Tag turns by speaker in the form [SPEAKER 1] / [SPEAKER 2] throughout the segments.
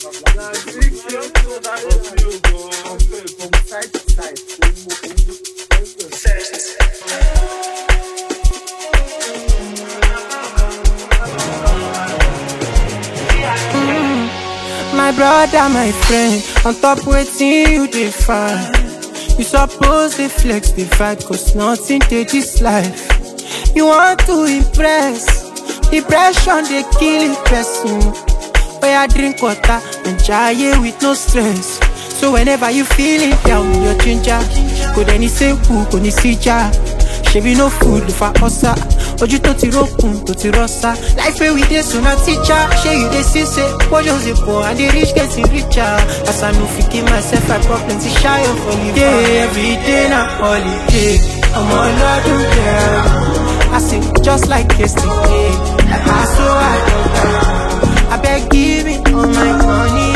[SPEAKER 1] My brother, my friend, on top waiting you dey find. You suppose dey flex, dey fight, cause nothing dey this life. You want to impress, depression dey kill a person. Where I drink water and jaye with no stress. So whenever you feeling down, your ginger, kò dẹ́ni sẹ́kù, kò ní síjà. Ṣebí no food for ọ̀sà, ojú tó ti rókun tó ti rọ́ṣà. Life wey we dey so na teacher, ṣé you dey see say portion dey poor and the rich getting richer. As I no fit give myself my problems, it's shy of only Yeah, every day na holiday, ọmọ ọlọ́dún kẹrin. I say just like yesterday, I so I don die. Abeg give me all my money.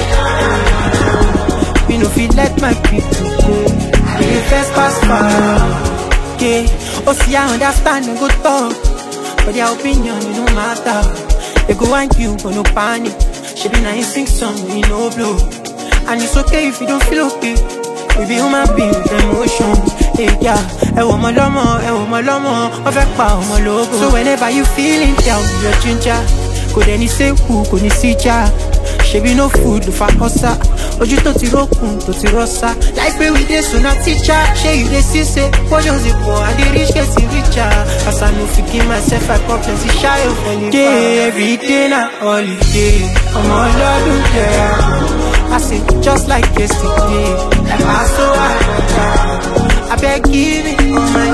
[SPEAKER 1] We no fit let my people go. The first pass far. Yeah, oh see I understand and go talk, but their opinion it no matter. They go want you but no panic. She be nice sing song we no blow, and it's okay if you don't feel okay. We be human beings with emotions. Hey, yeah, ẹ wò ọmọ lọ́mọ, ẹ wò ọmọ lọ́mọ, wọ́n fẹ́ pa ọmọ lógo. So whenever you feeling down, your ginger, kò dẹ́ni sẹ́kù, kò ní síjà. Ṣebí no food ló fa ọ̀sà, ojú tó ti rókun tó ti rọ́ṣà. Life wey we dey so na teacher, ṣé you dey see say portions dey poor and the rich getting richer. As I no fit give myself my problems, it's shy of only Yeah, every day na holiday, ọmọ ọlọ́dún jẹ́ I say just like yesterday, I so I don die. Abeg give me all my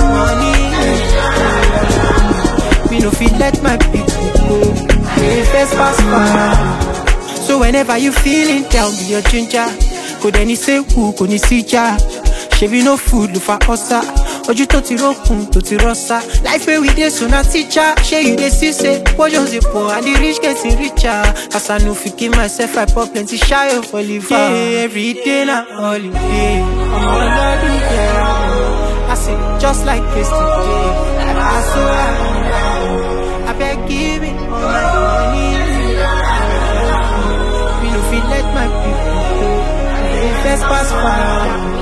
[SPEAKER 1] money. We no fit let my people go. The first pass far. So whenever you feeling down, be your ginger. Kò dẹ́ni sẹ́kù, kò ní síjà. Ṣebí no food ló fa ọ̀sà. Ojú tó ti rókun tó ti rọ́ṣà. Life wey we dey so na teacher. Ṣé you dey see say portions dey poor and the rich getting richer? As I no fit give myself my problems, it's shy of Oliver. Yeah, every day na holiday. Ọmọ ọlọ́dún kẹrin. I say just like yesterday. I so I abeg give me all my money. We no fit let my people go. The first pass far.